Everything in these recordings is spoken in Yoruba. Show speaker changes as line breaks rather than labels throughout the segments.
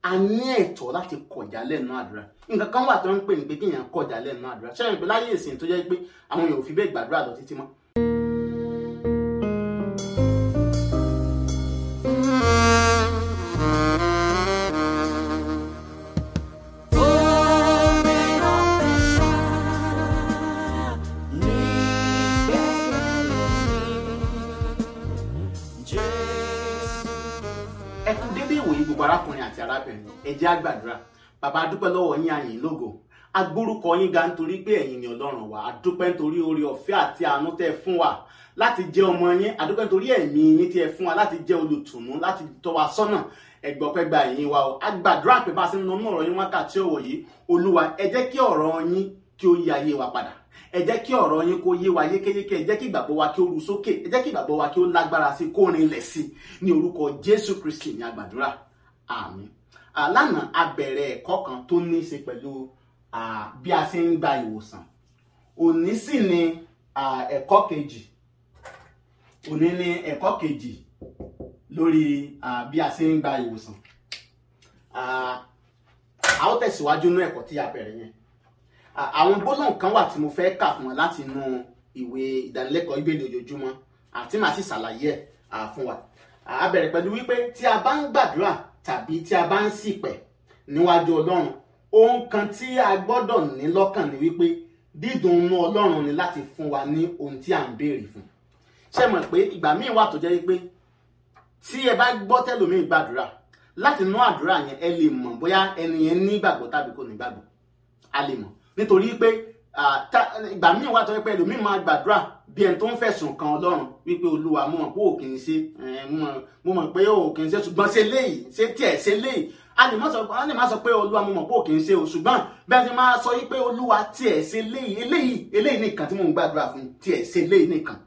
a ní ẹ̀tọ́ láti kọjá lẹ́nu àdúrà nǹkan kan wà tó ń pè ní pé kéèyàn kọjá lẹ́nu àdúrà ṣé ìpè láyé ìsìn tó jẹ́ pé àwọn èèyàn ò fi bẹ́ẹ̀ gbàdúrà lọ títí mọ́. ẹ kú dédé ìwòyí gbogbo arákùnrin àti arábìnrin ẹ jẹ́ á gbàdúrà bàbá adúpẹ́ lọ́wọ́ yín àyìn lógo agbórúkọ yín ga nítorí pé ẹ̀yin ni ọlọ́run wa adúpẹ́ nítorí oore ọ̀fẹ́ àti àánú tẹ́ ẹ fún wa láti jẹ́ ọmọ yín adúpẹ́ nítorí ẹ̀mí yín tí ẹ fún wa láti jẹ́ olùtùnú láti tọ́ wa sọ́nà ẹgbọ́pẹ́ gba ẹ̀yìn wa o agbàdúrà pé bá a ṣe ń lọ mú ọ̀rọ̀ yín wákàtí ọ̀wọ̀ yìí olúwa ẹ jẹ́ kí ọ̀rọ̀ yín kí ó yí ayé wa padà ẹ jẹ́ kí ọ̀rọ̀ yín kó yé wa yékéyéké ẹ jẹ́ kí ìgbàgbọ́ wa kí ó ru sókè ẹ jẹ́ kí ìgbàgbọ́ wa kí ó lágbára sí kó rinlẹ̀ sí ní orúkọ jésù kristi ní agbàdúrà àmín lánàá a bẹ̀rẹ̀ ẹ̀kọ́ kan tó ní í ṣe pẹ̀lú bí a ṣe ń gba ìwòsàn òní sì ni ẹ̀kọ́ kejì òní ni ẹ̀kọ́ kejì lórí bí a ṣe ń gba ìwòsàn a ó tẹ̀síwájú ní ẹ̀kọ́ tí a bẹ̀rẹ̀ yẹn àwọn gbólóhùn kan wà tí mo fẹ́ kà fún wa láti inú ìwé ìdánilẹ́kọ̀ọ́ ìbéèrè ojoojúmọ́ àti màá sì ṣàlàyé ẹ̀ fún wa a bẹ̀rẹ̀ pẹ̀lú wípé tí a bá ń gbàdúrà tàbí tí a bá ń ṣìpẹ̀ níwájú ọlọ́run ohun kan tí a gbọ́dọ̀ ní lọ́kàn ni wípé dídùn inú ọlọ́run ni láti fún wa ní ohun tí à ń béèrè fún ṣé mọ̀ pé ìgbà míì wà tó jẹ́ wípé tí ẹ bá gbọ́ tẹ́lòmíì gbàdúrà láti inú àdúrà yẹn ẹ lè mọ̀ bóyá ẹni yẹn ní ìgbàgbọ́ tàbí kò ní ìgbàgbọ́ a lè mọ̀ nítorí pé ìgbà míì wà tó jẹ́ pé ẹlòmíì máa gbàdúrà bí ẹni tó ń fẹ̀sùn kan ọlọ́run wípé olúwa mo mọ̀ pé òkè ń ṣe mo mọ̀ pé òkè ń ṣe ṣùgbọ́n ṣe léyìí ṣe tiẹ̀ ṣe léyìí a lè má sọ a lè má sọ pé olúwa mo mọ̀ pé òkè ń ṣe o ṣùgbọ́n bẹ́ẹ̀ ti máa sọ wípé olúwa tiẹ̀ ṣe léyìí eléyìí eléyìí nìkan tí mò ń gbàdúrà fún tiẹ̀ ṣe léyìí nìkan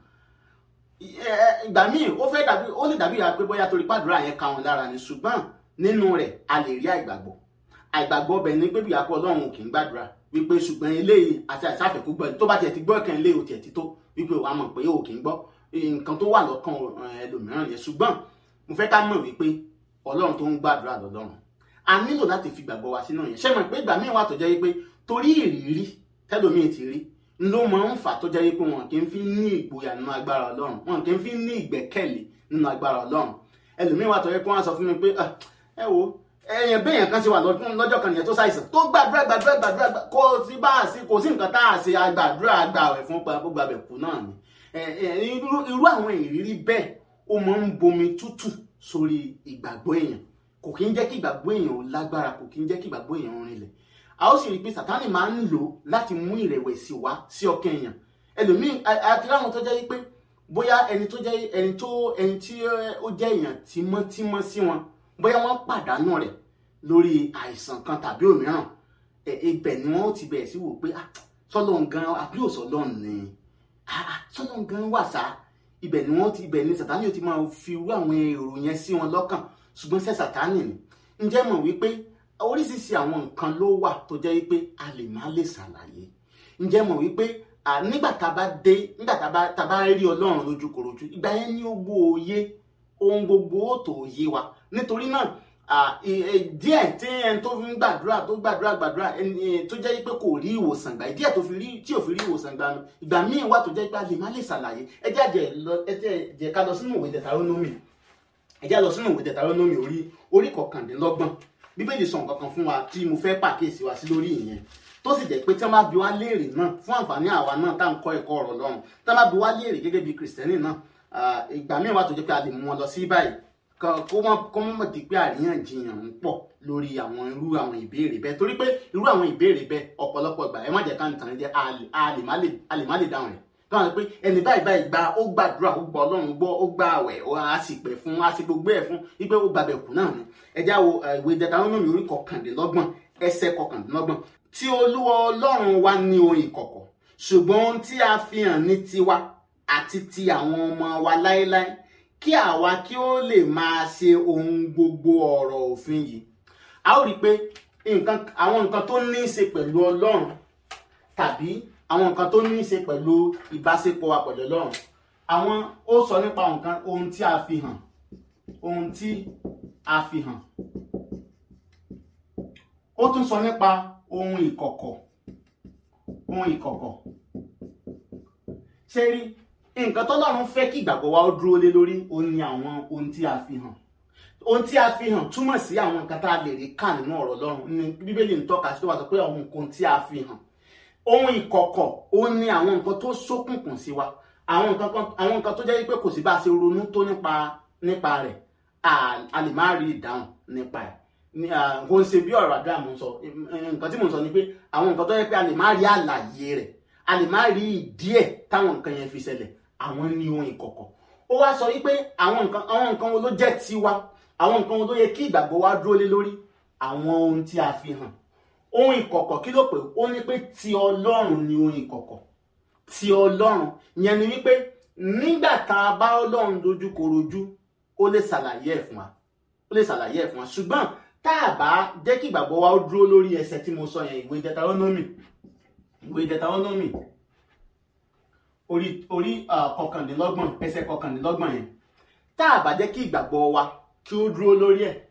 ìgbà míì ó fẹ́ dàbí ó lè dàbí ìyá pé bóyá torí pàdúrà yẹn ka wọn lára ni ṣùgbọ́n nínú rẹ̀ a lè rí àìgbàgbọ́ àìgbàgbọ́ ọbẹ̀ ni pé bìyà pé ọlọ́run kì í gbàdúrà wípé ṣùgbọ́n eléyìí àti àìsàfẹ́kù gbọ́ tó bá tiẹ̀ ti gbọ́ ẹ̀kan eléyìí ò tiẹ̀ ti tó wípé wàá mọ̀ pé o kì í gbọ́ nǹkan tó wà lọ́kàn ẹlòmíràn yẹn ṣùgbọ́n mo fẹ́ ká mọ̀ wípé ọlọ́run tó ń gbàdúrà lọ́lọ́run a nílò láti fi gbàgbọ́ wa sínú yẹn ṣé mọ̀ pé ìgbà míì wà tó jẹ́ wípé torí ìrírí tẹ́lòmíì ti rí ló máa ń fà tó jẹ́ wípé wọn kì í fi ní ìgboyà nínú agbára ọlọ́run wọn kì í fi ní ìgbẹ́kẹ̀lé nínú agbára ọlọ́run ẹlòmíì wà tó yẹ kó wọn sọ fún mi pé ẹ wo ẹyìn béèyàn kan ṣe wà lọ́jọ́ kan nìyẹn tó ṣàìsàn tó gbàdúrà gbàdúrà gbàdúrà kò sí bá a sí kò sí nǹkan tá a ṣe àgbàdúrà àgbàwẹ̀ fún gbogbo abẹ̀kú náà ni irú àwọn ìrírí bẹ́ẹ̀ ó máa ń bomi tútù sórí ìgbàgbọ́ èèyàn kò kí ń jẹ́ kí ìgbàgbọ́ èèyàn ó lágbára kò kí ń jẹ́ kí ìgbàgbọ́ èèyàn ó rinlẹ̀ a ó sì rí i pé sàtánì máa ń lò láti mú ìrẹ̀wẹ̀sì wá sí ọkàn èèyàn ẹlòmíì àti láwọn tó jẹ́ pé bóyá ẹni tó jẹ́ ẹni tó ẹni tí ó jẹ́ èèyàn tímọ́tímọ́ sí wọn bóyá wọ́n pàdánù rẹ̀ lórí àìsàn kan tàbí òmíràn ibẹ̀ ni wọ́n ti bẹ̀rẹ̀ sí wò pé sọ́lọ́n gan àbí òsọ́lọ́n ni sọ́lọ́n gan wà sá ibẹ̀ ni wọ́n ti ibẹ̀ ni sàtánì ò ti máa fi irú àwọn èrò yẹn sí wọn lọ́kàn ṣùgbọ́n sẹ́ sàtánì ni ǹjẹ́ mọ̀ wípé oríṣiríṣi àwọn nǹkan ló wà tó jẹ́ wípé a lè má lè ṣàlàyé ǹjẹ́ mọ̀ wípé nígbà tá a bá dé nígbà tá a bá rí ọlọ́run lójúkorojú ìgbà yẹn ni ó gbó òye ohun gbogbo ó tó yé wa nítorí náà díẹ̀ tí ẹni tó fi ń gbàdúrà tó gbàdúrà gbàdúrà ẹni tó jẹ́ pé kò rí ìwòsàn gbà díẹ̀ tó fi rí tí ò fi rí ìwòsàn gbà ìgbà míì wà tó jẹ́ pé a lè má lè ṣàlàyé ẹ jẹ́ àjẹ́ ẹ jẹ́ ká lọ sínú ìwé Dẹtarónómì ẹ jẹ́ lọ sínú ìwé Dẹtarónómì orí orí kọkàndínlọ́gbọ̀n bíbélì sọ nǹkan kan fún wa tí mo fẹ́ pàkíyèsí wa sí lórí ìyẹn tó sì jẹ́ pé tí wọ́n bá bi wá léèrè náà fún àǹfààní àwa náà tá à ń kọ́ ẹ̀kọ́ ọ̀rọ̀ Ọlọ́run tí wọ́n bá bi wá léèrè gẹ́gẹ́ bí kìrìsìtẹ́nì náà ìgbà míì wà tó jẹ́ pé a lè mú wọn lọ sí báyìí kó mọ kó mọ di pé àríyànjiyàn ń pọ̀ lórí àwọn irú àwọn ìbéèrè bẹ́ẹ̀ torí pé irú àwọn ìbéèrè bẹ́ẹ̀ ọ̀pọ̀lọpọ̀ ìgbà ẹ má jẹ́ ká ń tàn jẹ́ a lè má lè dáhùn rẹ̀ káwọn pé ẹni báyìí báyìí gba ó gbàdúrà ó gbọ́ Ọlọ́run gbọ́ ó gba àwẹ̀ á sì pẹ̀ fún á sì gbogbo ẹ̀ fún wípé ó gbàbẹ̀ kù náà ni ẹ já wo ìwé Dẹtarónómì orí kọkàndínlọ́gbọ̀n ẹsẹ̀ kọkàndínlọ́gbọ̀n tí Olúwa Ọlọ́run wa ní ohun ìkọ̀kọ̀ ṣùgbọ́n ohun tí a fi hàn ní tiwa àti ti àwọn ọmọ wa láéláé kí àwa kí ó lè máa ṣe ohun gbogbo ọ̀rọ̀ òfin yìí a ó rí i pé nǹkan àwọn nǹkan tó ní í ṣe pẹ̀lú Ọlọ́run tàbí àwọn nǹkan tó ní í ṣe pẹ̀lú ìbáṣepọ̀ wa pẹ̀lú Ọlọ́run àwọn ó sọ nípa nǹkan ohun tí a fi hàn ohun tí a fi hàn ó tún sọ nípa ohun ìkọ̀kọ̀ ohun ìkọ̀kọ̀ ṣe rí nǹkan tọ́lọ́run fẹ́ kí ìgbàgbọ́ wa ó dúró lé lórí ó ní àwọn ohun tí a fi hàn ohun tí a fi hàn túmọ̀ sí àwọn nǹkan tá a lè rí kà nínú ọ̀rọ̀ Ọlọ́run ní bíbélì ń tọ́ka sí tó wà sọ pé àwọn nǹkan tí a fi hàn ohun ìkọ̀kọ̀ ó ní àwọn nǹkan tó ṣókùnkùn sí wa àwọn nǹkan kan àwọn nǹkan tó jẹ́ pé kò sí bá a ṣe ronú tó nípa nípa rẹ̀ a lè má rí ìdáhùn nípa ẹ̀ kò ń ṣe bí ọ̀rọ̀ àdúrà mo ń sọ nǹkan tí mo ń sọ ni pé àwọn nǹkan tó jẹ́ pé a lè má rí àlàyé rẹ̀ a lè má rí ìdí ẹ̀ táwọn nǹkan yẹn fi ṣẹlẹ̀ àwọn ní ohun ìkọ̀kọ̀ ó wá sọ wípé àwọn nǹkan àwọn nǹkan wo ló jẹ́ tiwa àwọn nǹkan wo ló yẹ kí ìgbàgbọ́ wa dúró lé lórí àwọn ohun tí a fi hàn ohun ìkọ̀kọ̀ kí ló pè ó ní pé ti Ọlọ́run ni ohun ìkọ̀kọ̀ ti Ọlọ́run yẹn ni wípé nígbà tá a bá Ọlọ́run dojú korojú ó lè ṣàlàyé ẹ̀ fún wa ó lè ṣàlàyé ẹ̀ fún wa ṣùgbọ́n tá a bá jẹ́ kí ìgbàgbọ́ wa ó dúró lórí ẹsẹ̀ tí mo sọ yẹn ìwé Deuteronomy ìwé Deuteronomy orí orí kọkàndínlọ́gbọ̀n ẹsẹ̀ kọkàndínlọ́gbọ̀n yẹn tá a bá jẹ́ kí ìgbàgbọ́ wa kí ó dúró lórí ẹ̀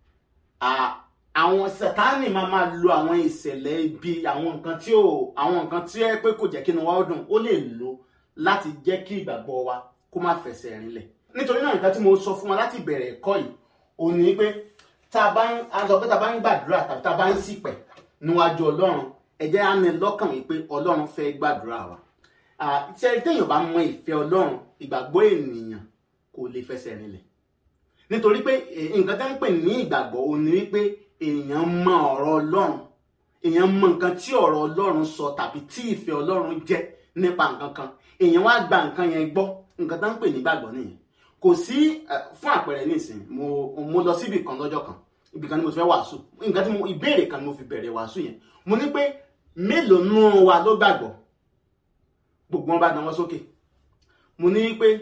àwọn sátánì máa máa lo àwọn ìṣẹ̀lẹ̀ ibi àwọn nǹkan tí ò àwọn nǹkan tí ẹ pé kò jẹ́ kí inú wa ó dùn ó lè lò láti jẹ́ kí ìgbàgbọ́ wa kó má fẹsẹ̀ rinlẹ̀ nítorí náà nǹkan tí mo sọ fún wa láti bẹ̀rẹ̀ ẹ̀kọ́ yìí òun ni pé tá a bá ń a sọ pé tá a bá ń gbàdúrà tàbí tá a bá ń ṣìpẹ̀ níwájú ọlọ́run ẹ jẹ́ á ní lọ́kàn wípé ọlọ́run fẹ́ gbàdúrà wa ṣe téèyàn bá mọ ìfẹ́ ọlọ́run ìgbàgbọ́ ènìyàn kò lè fẹsẹ̀ rinlẹ̀ nítorí pé nǹkan tó ń pè ní ìgbàgbọ́ òun ni wípé èèyàn mọ ọ̀rọ̀ ọlọ́run èèyàn mọ nǹkan tí ọ̀rọ̀ ọlọ́run sọ tàbí tí ìfẹ́ ọlọ́run jẹ́ nípa nǹkan kan èèyàn wá gba nǹkan yẹn gbọ́ nǹkan tó ń pè ní ìgbàgbọ́ nìyẹn kò sí fún àpẹẹrẹ nísìnyí mo mo lọ síbi kan lọ́jọ́ kan ibì kan ni mo ti fẹ́ wàásù nǹkan tí mo ìbéèrè kan ni mo fi bẹ̀rẹ̀ wàásù yẹn mo ní pé mélòó nù wa ló gbàgbọ́ gbogbo wọn bá dáwọ́ sókè mo ní pé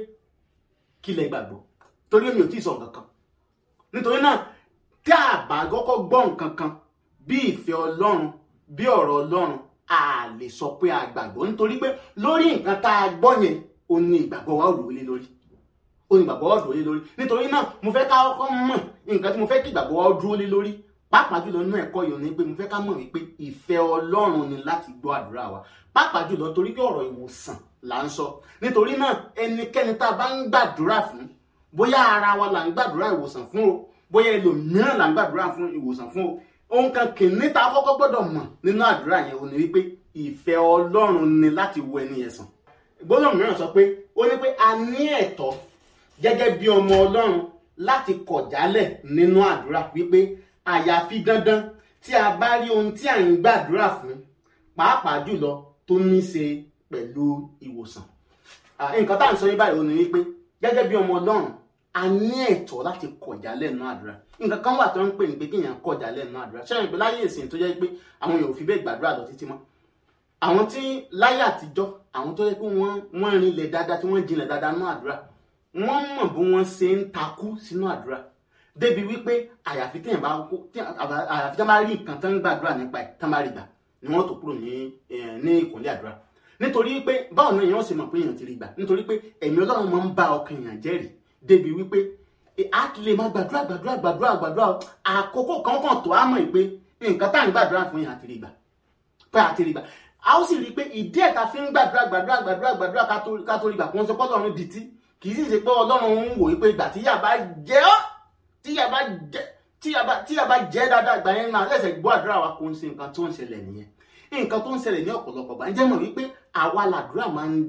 kí lẹ gbàgbọ́ torí mi ò tí ì sọ nǹkan kan nítorí náà tí a bá kọ́kọ́ gbọ́ nǹkan kan bí ìfẹ́ ọlọ́run bí ọ̀rọ̀ ọlọ́run a lè sọ pé a gbàgbọ́ nítorí pé lórí nǹkan tá a gbọ́ yẹn ó ní ìgbàgbọ́ wa ó lò lé lórí ó ní ìgbàgbọ́ wa ó lò lé lórí nítorí náà mo fẹ́ ká kọ́kọ́ mọ̀ nǹkan tí mo fẹ́ kí ìgbàgbọ́ wa ó dúró lé lórí pàápàá jùlọ nínú ẹ̀kọ́ yìí ni pé mo fẹ́ ká mọ̀ wípé ìfẹ́ ọlọ́run ni láti gbọ́ àdúrà wa pàápàá jùlọ nítorí pé ọ̀rọ̀ ìwòsàn là ń sọ nítorí náà ẹnikẹ́ni tá a bá ń gbàdúrà fún bóyá ara wa là ń gbàdúrà ìwòsàn fún o bóyá ẹlòmíràn là ń gbàdúrà fún ìwòsàn fún o ohun kan kìíní tá a kọ́kọ́ gbọ́dọ̀ mọ̀ nínú àdúrà yẹn ò ní wípé ìfẹ́ ọlọ́run ni láti wo ẹni yẹn sàn gbólóhùn mìíràn sọ pé ó ní pé a ní ẹ̀tọ́ gẹ́gẹ́ bí ọmọ ọlọ́run láti kọ̀ jálẹ̀ nínú àdúrà wípé àyàfi dandan tí a bá rí ohun tí à ń gbàdúrà fún pàápàá jùlọ tó ní ṣe pẹ̀lú ìwòsàn nǹkan tá à ń sọ yín báyìí ó ní wípé gẹ́gẹ́ bí ọmọ ọlọ́run a ní ẹ̀tọ́ láti kọjá lẹ́nu àdúrà nǹkan kan wà tó ń pè ní pé kéèyàn kọjá lẹ́nu àdúrà ṣé ìpè láyé ìsìn tó jẹ́ pé àwọn èèyàn ò fi bẹ́ẹ̀ gbàdúrà lọ títí mọ́ àwọn tí láyé àtijọ́ àwọn tó yẹ pé wọ́n wọ́n rinlẹ̀ dáadáa tí wọ́n jinlẹ̀ dáadáa nínú àdúrà wọ́n mọ̀ bí wọ́n ṣe ń takú sínú àdúrà débi wípé àyàfi téèyàn bá àyàfi tí wọ́n bá rí nǹkan tó ń gbàdúrà nípa ẹ̀ tó ń bá rí gbà ni wọ́n tó kúrò ní ní ìkúnlẹ̀ àdúrà nítorí pé báwo ni èèyàn ṣe mọ̀ pé èèyàn ti rí gbà nítorí pé ẹ̀mí ọlọ́run máa ń bá ọkàn èèyàn jẹ́rìí débi wípé a ti lè máa gbàdúrà gbàdúrà gbàdúrà gbàdúrà àkókò kankan tó a mọ̀ pé nǹkan tá à ń gbàdúrà fún yẹn àti rí gbà pé àti rí gbà a ó sì rí i pé ìdí ẹ̀ ta fi ń gbàdúrà gbàdúrà gbàdúrà gbàdúrà ká tó rí gbà kó ń sọ pé ọlọ́run di tí kì í sì ṣe pé ọlọ́run ń wò pé ìgbà tí yàrá jẹ́ ọ́ tí yàrá jẹ́ tí yàrá jẹ́ dáadáa ìgbà yẹn máa lẹ́sẹ̀ gbọ́ àdúrà wa kò ń ṣe nǹkan tó ń ṣẹlẹ̀ nìyẹn nǹkan tó ń ṣẹlẹ̀ ní ọ̀pọ̀lọpọ̀ gbà ń jẹ́ mọ̀ wípé àwa làdúrà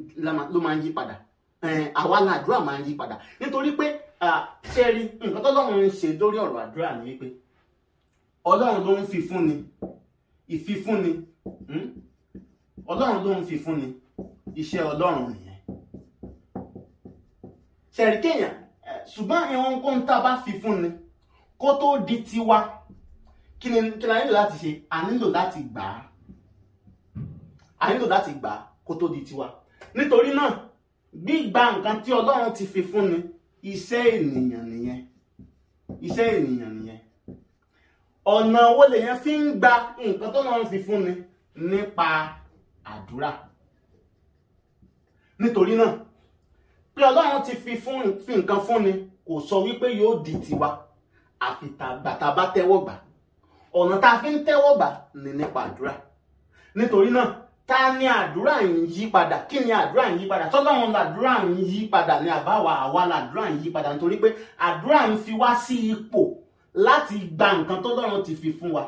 ló máa ń yí padà àwa làdúrà máa ń yí padà nítorí pé ṣe rí nǹkan tó lọ́run ń ṣe lórí ọ̀rọ̀ àdúrà ni wípé ọlọ́run ló ń fi fúnni ìfifúnni ọlọ́run ló ń fi fúnni iṣẹ́ ọlọ́run nìyẹn ṣẹ̀rí kéèyàn ṣùgbọ́n ìwọ̀n kó ń tá a bá fi fúnni kó tó di tiwa kí ni kí la nílò láti ṣe a nílò láti gbà á a nílò láti gbà á kó tó di tiwa nítorí náà gbígba nǹkan tí ọlọ́run ti fi fúnni iṣẹ́ ènìyàn nìyẹn iṣẹ́ ènìyàn nìyẹn ọ̀nà wo lèyàn fi ń gba nǹkan tó lọ́run fi fúnni nípa àdúrà nítorí náà pé ọlọ́run ti fi fún fi nǹkan fúnni kò sọ wípé yóò di tiwa àfi tàgbàtà bá tẹ́wọ́ gbà ọ̀nà tá a fi ń tẹ́wọ́ gbà ní nípa àdúrà nítorí náà ta ni àdúrà ń yí padà kí ni àdúrà ń yí padà tọ́lọ́run làdúrà ń yí padà ní àbáwá àwa làdúrà ń yí padà nítorí pé àdúrà ń fi wá sí ipò láti gba nǹkan tọ́lọ́run ti fi fún wa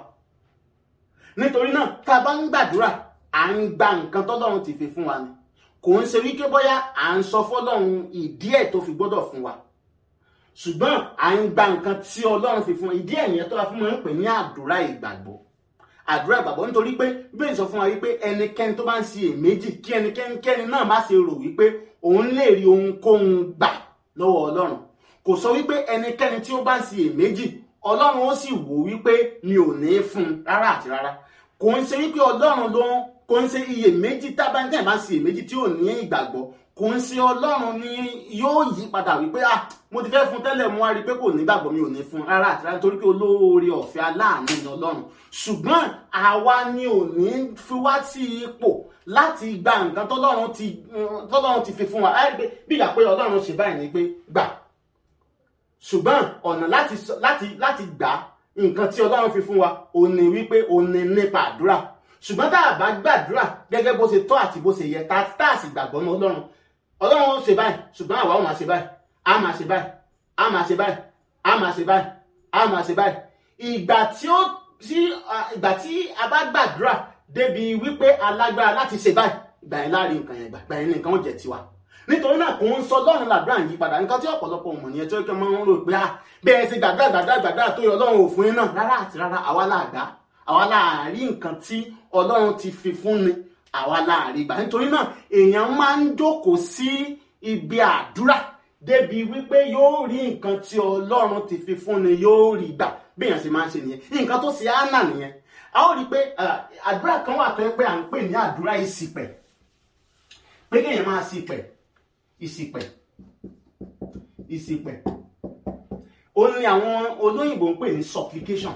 nítorí náà tá a bá ń gbàdúrà à ń gba nǹkan tọ́lọ́run ti fi fún wa ni kò ń ṣe wípé bóyá à ń sọ fọ́lọ́run ìdí ẹ̀ tó fi gbọ́dọ̀ fún wa ṣùgbọ́n à ń gba nǹkan tí ọlọ́run fi fún wa ìdí ẹ̀yẹn tó wà fún wọn ń pè ní àdúrà ìgbàgbọ́ àdúrà ìgbàgbọ́ nítorí pé bíbélì sọ fún wa wípé ẹnikẹ́ni tó bá ń ṣe èméjì kí ẹnikẹ́ni náà má ṣe rò wípé òun lè rí ohunkóhun gbà lọ́wọ́ ọlọ́run kò sọ wípé ẹnikẹ́ni tí ó bá ń ṣe èméjì ọlọ́run ó sì wò wípé mi ò ní fún un rárá àti rárá kò ń ṣe wípé ọlọ́run ló ń kò ń ṣe iyèméjì tábàntẹ́ bá ń ṣe èméjì tí ò ní ìgbàgbọ́ kò ń ṣe ọlọ́run ni yóò yí padà wípé ah mo ti fẹ́ fún tẹ́lẹ̀ mo wá rí i pé kò ní gbàgbọ́ mi ò ní fún rárá àti rárá nítorí pé olóore ọ̀fẹ́ aláàánú ni ọlọ́run ṣùgbọ́n àwa ni ò ní fi wá sí ipò láti gba nǹkan tọ́lọ́run ti tọ́lọ́run ti fi fún wa á rí i pé bí ìgbà pé ọlọ́run ṣe báyìí ni pé gbà ṣùgbọ́n ọ̀nà láti láti láti gbà nǹkan tí ọlọ́run fi fún wa ò ní wípé ò ní nípa àdúrà ṣùgbọ́n tá a bá gbàdúrà gẹ́gẹ́ bó ṣe tọ́ àti bó ṣe yẹ tá a sì gbàgbọ́ mọ́ ọlọ́run ọlọ́run ó ṣe báyìí ṣùgbọ́n àwa ó máa ṣe báyìí a máa ṣe báyìí a máa ṣe báyìí a máa ṣe báyìí a máa ṣe báyìí ìgbà tí ó tí ìgbà tí a bá gbàdúrà débi wípé alágbára láti ṣe báyìí ìgbà yẹn láàrin nǹkan yẹn ìgbà yẹn nǹkan ó jẹ tiwa nítorí náà kò ń sọ lọ́run làdúrà yìí padà nǹkan tí ọ̀pọ̀lọpọ̀ mọ̀ nìyẹn tí ó kẹ́ máa ń rò pé ah bẹ́ẹ̀ ṣe gbàdúrà gbàdúrà gbàdúrà tó yọ ọlọ́run òfin náà rárá àti rárá àwa làgbà àwa láàrin nǹkan tí ọlọ́run ti fi fún ni àwa láàrin gbà nítorí náà èèyàn máa ń jókòó sí ibi àdúrà débi wípé yóò rí nǹkan tí ọlọ́run ti fi fún ni yóò rí gbà bí èèyàn ṣe máa ń ṣe nìyẹn nǹkan tó ṣe Hánà nìyẹn a ó rí i pé àdúrà kan wà tó yẹ pé à ń pè ní àdúrà ìsìpẹ̀ pé kéèyàn máa ṣìpẹ̀ ìsìpẹ̀ ìsìpẹ̀ ó ní àwọn olóyìnbó ń pè ní supplication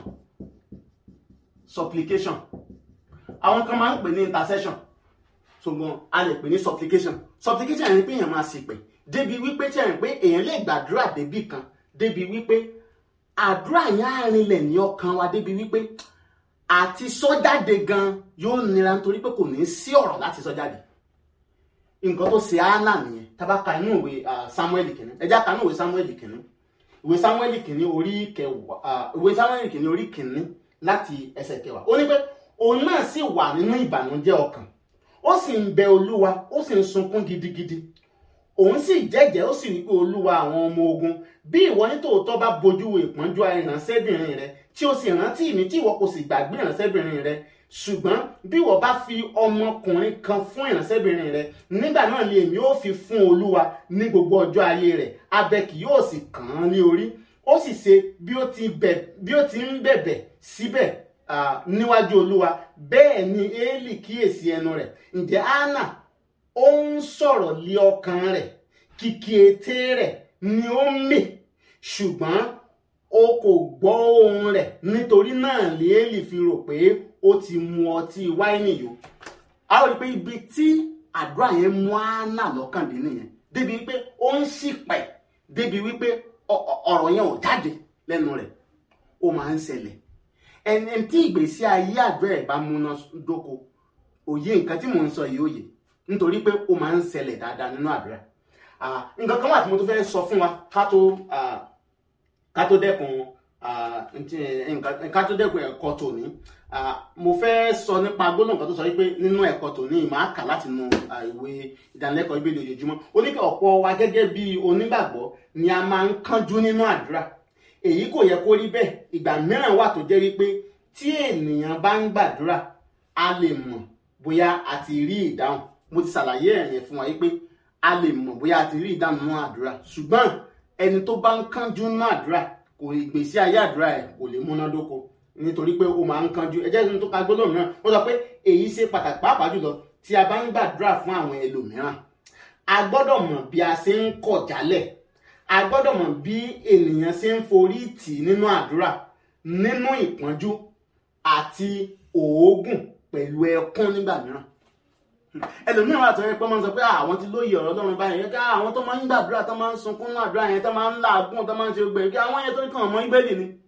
supplication àwọn kan máa ń pè ní intercession ṣùgbọ́n a lè pè ní supplication supplication ẹni pé èèyàn máa ṣìpẹ̀ débi wípé tí ẹ̀rìn pé èèyàn lè gbàdúrà débì kan débi wípé àdúrà yẹn á rinlẹ̀ ní ọkàn wa débi wípé àti sọ́jáde gan yóò nira nítorí pé kò ní sí ọ̀rọ̀ láti sọ́jáde nǹkan tó ṣe Hánà nìyẹn tábà ka inú ìwé Sámúẹ́lì kìíní ẹjá ka inú ìwé Sámúẹ́lì kìíní ìwé Sámúẹ́lì kìíní orí kẹwàá ìwé Sámúẹ́lì kìíní orí kìíní láti ẹsẹ̀ kẹwàá ó ní pé òun náà sì wà nínú ìbànújẹ́ ọkàn ó sì ń bẹ Olúwa ó sì ń sunkún gidigidi òun sì jẹ́jẹ́ ó sì rí pé Olúwa àwọn ọmọ ogun bí ìwọ nítòótọ́ bá bojú ìpọ́njú ìránṣẹ́bìnrin rẹ tí o sì rántí mi tí ìwọ kò sì gbàgbé ìránṣẹ́bìnrin rẹ ṣùgbọ́n bí ìwọ bá fi ọmọkùnrin kan fún ìránṣẹ́bìnrin rẹ nígbà náà ni èmi ó fi fún Olúwa ní gbogbo ọjọ́ ayé rẹ̀ abẹ kì yóò sì kàn án ní orí ó sì ṣe bí ó ti ń bẹ̀bẹ̀ síbẹ̀ níwájú Olúwa bẹ́ẹ̀ ni Élì kíyèsí ẹnu rẹ̀ ǹjẹ́ Hánà ó ń sọ̀rọ̀ lé ọkàn rẹ̀ kìkì ètè rẹ̀ ni ó ń mì ṣùgbọ́n o kò gbọ́ ohùn rẹ̀ nítorí náà Élì fi rò pé ó ti mu ọtí wáìnì yó a ó rí i pé ibi tí àdúrà yẹn mú Hánà lọ́kàn dé nìyẹn débi wípé ó ń ṣìpẹ̀ débi wípé ọ̀rọ̀ yẹn ò jáde lẹ́nu rẹ̀ ó máa ń ṣẹlẹ̀ ẹni tí ìgbésí ayé àdúrà ẹ̀ bá múná dóko òye nǹkan tí mò ń sọ yìí òye nítorí pé ó máa ń ṣẹlẹ̀ dáadáa nínú àdúrà nǹkan kan wà tí mo tún fẹ́ sọ fún wa ká tó ká tó dẹ́kun ká tó dẹ́kun ẹ̀kọ́ tòní mo fẹ́ sọ nípa gbólóhùn kan tó sọ wípé nínú ẹ̀kọ́ tòní màá kà láti nu ìwé ìdánilẹ́kọ̀ọ́ ìbéèrè ojoojúmọ́ ó ní kí ọ̀pọ̀ wa gẹ́gẹ́ bí onígbàgbọ́ ni a máa ń kánjú nínú àdúrà èyí kò yẹ kó rí bẹ́ẹ̀ ìgbà mìíràn wà tó jẹ́ wípé tí ènìyàn bá ń gbàdúrà a lè mọ̀ bóyá a ti rí ìdáhùn mo ti ṣàlàyé ẹ̀yẹn fún wa wípé a lè mọ̀ bóyá a ti rí ìdáhùn nínú àdúrà ṣùgbọ́n ẹni tó bá ń kánjú nínú àdúrà kò ìgbésí ayé àdúrà ẹ̀ kò lè múnádóko nítorí pé ó máa ń kánjú ẹ jẹ́ kí n tó ka gbólóhùn náà ó sọ pé èyí ṣe pàtàkì pàápàá jùlọ tí a bá ń gbàdúrà fún àwọn ẹlòmíràn a gbọ́dọ̀ mọ̀ bí a ṣe ń kọ̀ jálẹ̀ a gbọ́dọ̀ mọ̀ bí ènìyàn ṣe ń forí tì nínú àdúrà nínú ìpọ́njú àti òógùn pẹ̀lú ẹkún nígbà mìíràn ẹlòmíràn wà tó yẹ pé wọ́n sọ pé àwọn ti lóye ọ̀rọ̀ Ọlọ́run báyìí yẹ ká àwọn tó máa ń gbàdúrà tó máa ń sunkún ní àdúrà yẹn tó máa ń làágùn tó máa ń ṣe gbẹ kí àwọn yẹn tó kàn mọ́ ìgbẹ́lì ni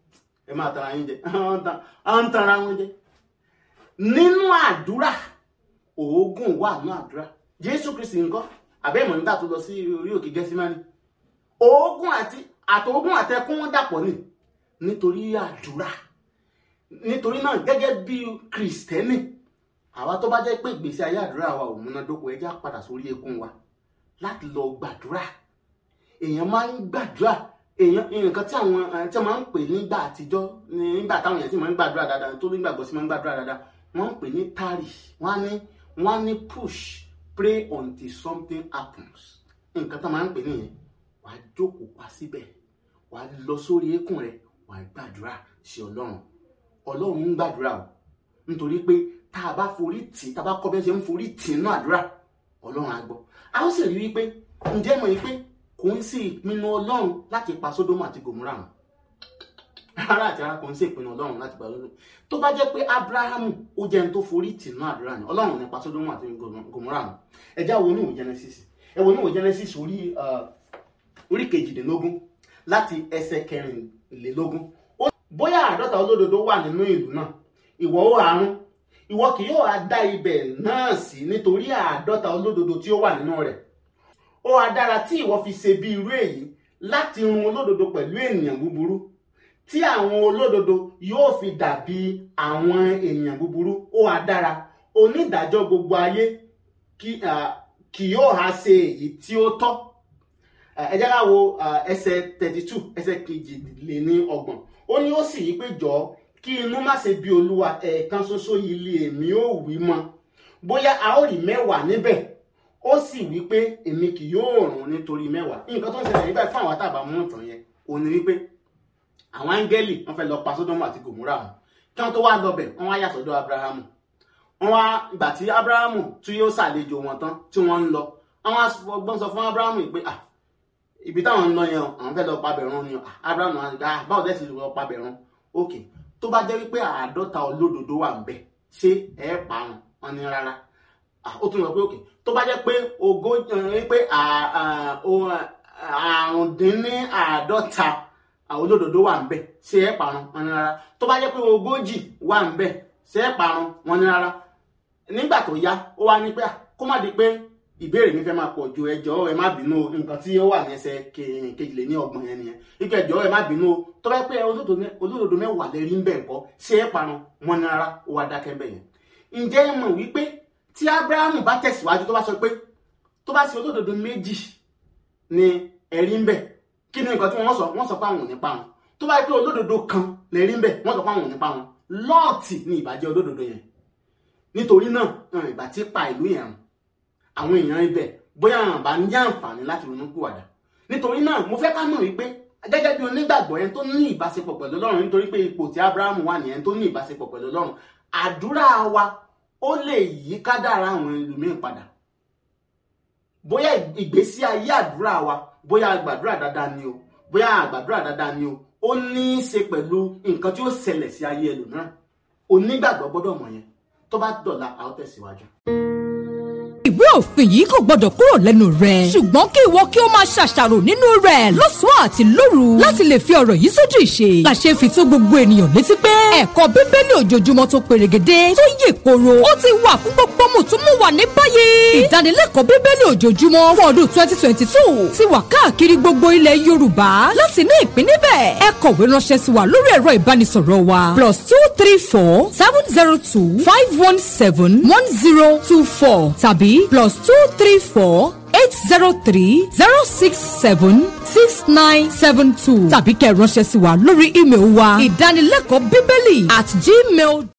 ẹ máa tara yín jẹ à ń tara wọn jẹ nínú àdúrà oògùn wà nínú àdúrà jésù kristi nǹkan àbẹ́ ìmọ̀ nígbà tó lọ sí orí òkè gẹ́símánì oògùn àti àtòògùn àtẹkùn dàpọ̀ ni nítorí àdúrà nítorí náà gẹ́gẹ́ bí kristẹni àwa tó bá jẹ́ pé ìgbésí ayé àdúrà wa ò múnádóko ẹ jẹ́ á padà sórí eékún wa láti lọ gbàdúrà èèyàn máa ń gbàdúrà èèyàn nǹkan tí àwọn tí wọ́n máa ń pè nígbà àtijọ́ nígbà táwọn èèyàn sì máa ń gbàdúrà dáadáa tó nígbàgbọ́ sí máa ń gbàdúrà dáadáa wọ́n ń pè ní tari wọ́n á ní wọ́n á ní push pray until something happens nǹkan tó máa ń pè nìyẹn wàá jókòó pa síbẹ̀ wàá lọ sórí eékún rẹ wàá gbàdúrà sí ọlọ́run ọlọ́run ń gbàdúrà o nítorí pé tá a bá forí tì tá a bá kọ́ bí wọ́n ṣe ń forí tì nínú àdúrà ọlọ́run á gbọ́ a ó sì rí wípé ǹjẹ́ mọ̀ wípé kò ń sí ìpinnu ọlọ́run láti pa sódómù àti gòmúrà hàn rárá àti rárá kò ń sí ìpinnu ọlọ́run láti pa sódómù tó bá jẹ́ pé abrahamu ó jẹ́ ẹni tó forí tì nínú àdúrà ni ọlọ́run ní pa sódómù àti gòmúrà hàn ẹ já wo níwò genesis ẹ wo níwò genesis orí orí kejìdínlógún láti ẹsẹ̀ kẹrìnlélógún bóyá àádọ́ta olódodo wà nínú ìlú náà ìwọ ó àrùn ìwọ kì yóò á dá ibẹ̀ náà sí nítorí àádọ́ta olódodo tí ó wà nínú rẹ̀ ó wá dára tí ìwọ fi ṣe bí irú èyí láti run olódodo pẹ̀lú ènìyàn búburú tí àwọn olódodo yóò fi dàbí àwọn ènìyàn búburú ó wá dára onídàájọ́ gbogbo ayé kì yóò há ṣe èyí tí ó tọ́ ẹ jẹ́ ká wo ẹsẹ̀ thirty two ẹsẹ̀ kejìléní ọgbọ̀n ó ní ó sì yí pé jọ̀ọ́ kí inú má ṣe bí olúwa ẹ̀ẹ̀kan ṣoṣo ilé èmi ò wí mọ́ bóyá a ó rí mẹ́wàá níbẹ̀ ó sì wí pé èmi kì yóò rùn nítorí mẹ́wàá nǹkan tó ń ṣẹlẹ̀ nígbà fún àwọn àtàbà mú ìtàn yẹn òun ni wípé àwọn áńgẹ́lì wọ́n fẹ́ lọ pa sódómù àti gòmúrà wọn kí wọ́n tó wá lọ bẹ̀ wọ́n wá yà sọ́dọ̀ abrahamu wọ́n wá ìgbà tí abrahamu tí yóò ṣàlejò wọn tán tí wọ́n ń lọ àwọn agbọ́n sọ fún abrahamu pé ah ibi táwọn ń lọ yẹn àwọn fẹ́ lọ pa bẹ̀rún ni abrahamu ah báwo dẹ́ sì lọ pa bẹ̀rún ok tó bá jẹ́ wípé àádọ́ta olódodo wà ń bẹ̀ ṣé ẹ̀ pa wọn wọn ní rárá ó tún lọ pé òkè tó bá jẹ́ pé ogójì pé àrùndínláàádọ́ta olódodo wà ń bẹ̀ ṣé ẹ̀ parun wọn ní rárá tó bá jẹ́ pé ogójì wà ń bẹ̀ ṣé ẹ̀ parun wọn ní rárá nígbà tó yá ó wá ní pé kó má di pé ìbéèrè mi fẹ́ máa pọ̀ ju ẹjọ́ ẹ má bínú o nǹkan tí ó wà ní ẹsẹ̀ kejìlé ní ọgbọ̀n yẹn nìyẹn ike ẹjọ́ ẹ má bínú o tó bá pé olódodo mẹ́wàá lè rí ń bẹ̀ ńkọ́ ṣé ẹ̀ parun wọn ní rárá ó wá dákẹ́ bẹ̀ yẹn ǹjẹ́ ẹ mọ̀ wípé tí abrahamu bá tẹ̀síwájú tó bá sọ pé tó bá ṣe olódodo méjì ni ẹ̀rí ń bẹ̀ kí ni nǹkan tí wọ́n sọ wọ́n sọ pé àwọn ò ní pa wọn tó bá pé olódodo kan lè rí ń bẹ̀ wọ́n sọ pé àwọn ò ní pa wọn lọ́ọ̀tì ni ìbàjẹ́ olódodo yẹn nítorí náà ìgbà tí pa ìlú yẹn àwọn èèyàn ibẹ̀ bóyá àwọn bá ní àǹfààní láti ronú kúwàdà nítorí náà mo fẹ́ ká mọ̀ wípé gẹ́gẹ́ bí onígbàgbọ́ yẹn tó ní ìbáṣepọ̀ pẹ̀lú ọlọ́run nítorí pé ipò tí abrahamu wà nìyẹn tó ní ìbáṣepọ̀ pẹ̀lú ọlọ́run àdúrà wa ó lè yí kádàrá àwọn ẹlòmíín padà bóyá ìgbésí ayé àdúrà wa bóyá àgbàdúrà dáadáa ni o bóyá àgbàdúrà dáadáa ni o ó ní í ṣe pẹ̀lú nǹkan tí ó ṣẹlẹ̀ sí ayé ẹlòmíràn onígbàgbọ́ gbọ́dọ̀ mọ̀ yẹn tó bá dọ̀la a ó tẹ̀síwájú
ìwé òfin yìí kò gbọdọ̀ kúrò lẹ́nu rẹ̀. ṣùgbọ́n kí ìwọ kí o máa ṣàṣàrò nínú rẹ̀ lọ́sàn-án àti lóru láti lè fi ọ̀rọ̀ yìí sójú ìṣe. làṣẹ fi tó gbogbo ènìyàn létí pé ẹ̀kọ́ bíbélì ojoojúmọ́ tó perégedé tó yè koro ó ti wà fún gbogbo mùtúmùwà ní báyìí. ìdánilẹ́kọ̀ọ́ bíbélì ojoojúmọ́ fún ọdún twenty twenty two ti wà káàkiri gbogbo ilẹ̀ yorùbá láti ní ìpín níbẹ̀. ẹ kọ̀wé ránṣẹ́ sí wa lórí ẹ̀rọ ìbánisọ̀rọ̀ wa plus two three four seven zero two five one seven one zero two four tàbí plus two three four eight zero three zero six seven six nine seven two tàbí kẹ́ ẹ ránṣẹ́ sí wa lórí ímeèlì wa ìdánilẹ́kọ̀ọ́ bíbélì at gmail.